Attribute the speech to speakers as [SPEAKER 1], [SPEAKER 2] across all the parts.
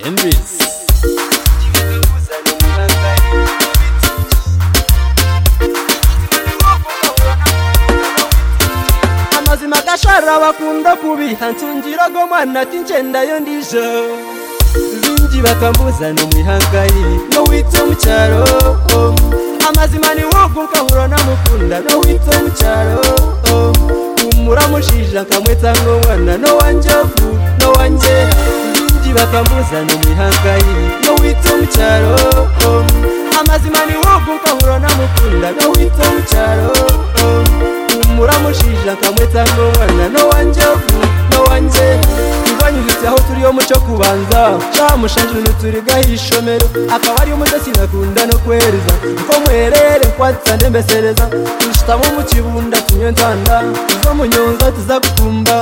[SPEAKER 1] Embizi
[SPEAKER 2] amazima gashara bakunda kubiha nsungirogo mwana ati ngendayo ndije bingi bakambuzana umwihangayi no witse mu cyaro om. amazima ni nk'ubwo ukahura namukunda no witse mu cyaro om. umuramushija nkamwetsa nk'umwana no wanjye vu no wanjye bingi bakambuzana umwihangayi no witse mu cyaro om. amazima ni nk'ubwo ukahura namukunda no witse mu cyaro om. umuramushija akamweta n'umwana no wanjye vu no wanjye ntibanyuzitse aho turi yo muco kubanza camushanje ukuntu turi gahishomero akaba ari umutesi nakunda no kwereza ko mwerere kwatsa ndembesereza tushitamo mu kibunda tunyentanda tuzo munyonza tuzagutumba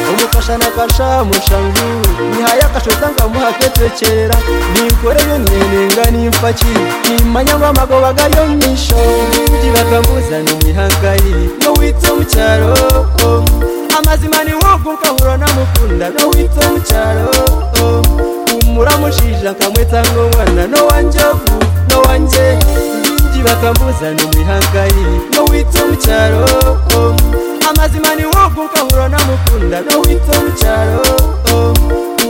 [SPEAKER 2] umufasha nakasha mushangu nihaya akashoza ngamuha ketekera nikoreyo nyenenga nimfaki nimanya ngo amagoba gayo misho ndi bakambuzana umwihangayi no witse mu cyaro om. amazima ni nk'ubwo ukahura namukunda no witse mu cyaro om. umuramushija nkamweta nk'umwana no wanjye vu no wanjye ndi bakambuzana umwihangayi no witse mu cyaro om. amazima ni nk'ubwo ukahura namukunda no witse mu cyaro om.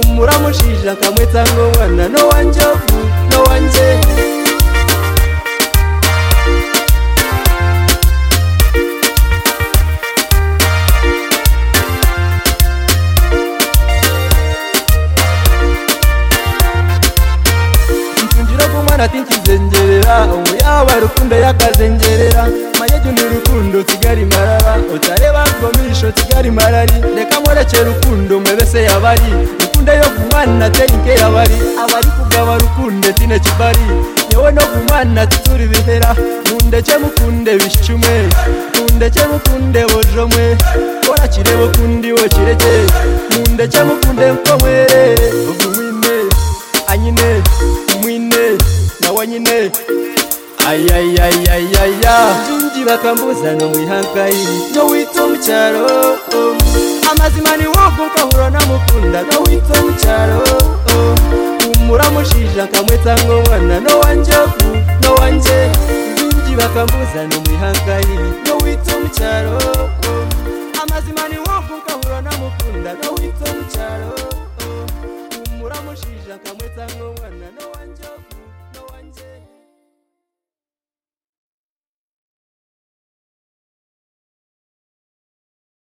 [SPEAKER 2] umuramushija nkamweta nk'umwana no wanjye vu no wanjye mfungira kumwana tinkizengerera ubu yaba rukundo yakazengerera mayegi ni urukundo kigali marara utareba komisho kigali marari reka murekere urukundo mwebese yabari rukundo yo kumwana terinke yabari abari kugaba rukunde tine kibari yewe no kumwana tuturi bihera mundeke mukunde bishume mundeke mukunde bojomwe kora kirebo kundi wo kireke mundeke mukunde mko mwerere ubwo mwine anyine mwine na wanyine ayayayayaya jinji bakambuzana mwihangayi no witse mu cyaro om. amazima ni wogo ukahura namukunda no witse mu cyaro om. umuramushija nkamwetsa nk'umwana no wanjye vu no wanjye jinji bakambuzana mwihangayi no witse mu cyaro om. amazima ni wogo ukahura namukunda no witse mu cyaro om. umuramushija nkamwetsa nk'umwana no wanjye vu no wanjye